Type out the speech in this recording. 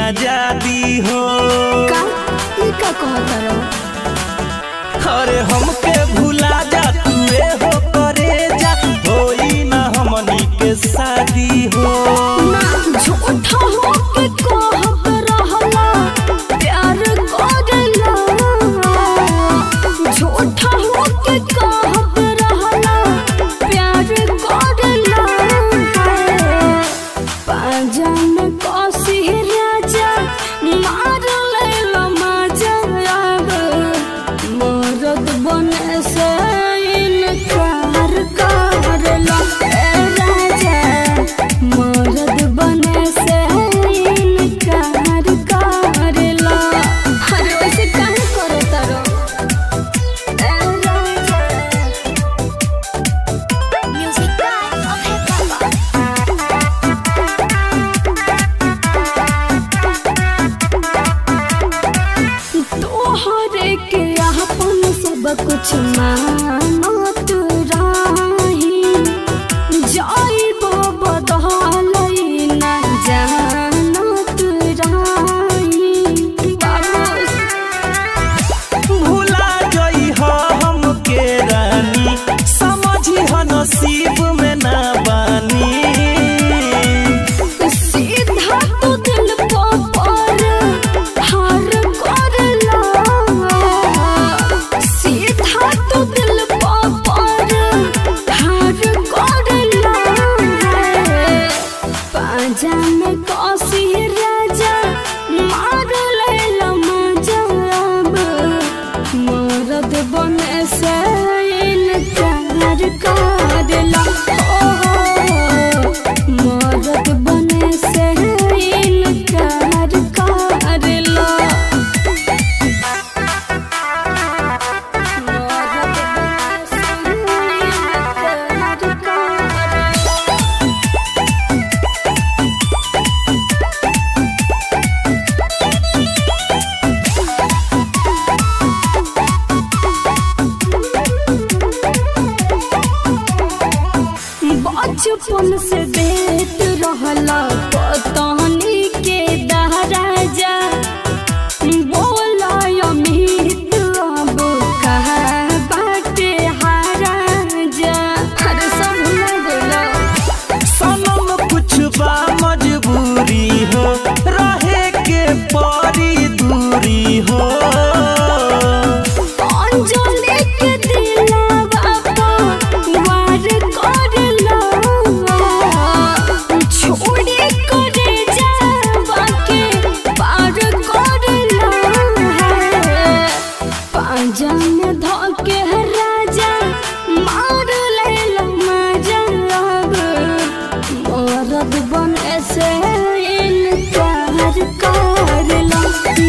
आजादी हो का ई का कहत रहो अरे हमके भुला जा तू हो करे जा होई ना हमनी के शादी हो ना झूठा हो के कहत रहला प्यार करला झूठा हो के कहत रहला प्यार करला पाजा में कसी राजा मार लेला मजा अब मरद बने से इनकार करला ए राजा मरद बने से इनकार करला अरे वैसे काहे करता रो ए राजा म्यूजिक तोहरे के अपन सब कुछ मानत राही जाइबो बदलई ना जानत राही बाबू भुला गई हो हमके रानी समझी हो नसीब में ना बानी सीधा तू दिल को पर हार करला सीधा तू दिल को पर हार करला पाजा में कसी राजा मार लेला मजा अब मरद बने से इनकार करला ओ मरद बने से इनकार करला मरद बने से इनकार करला बचपन से देत रहला पतानी के दहराजा बोला अमित अब कहा बाटे हाराजा अरे सब भुला गइला सनम कुछ बा मजबूरी हो रहे के परी दूरी हो अंजलि के दिलवा पर वार करला छोड़ी करे जावा के पार करला पांजा में धके राजा मार लेला मजा अब मरद बने से इनकार करला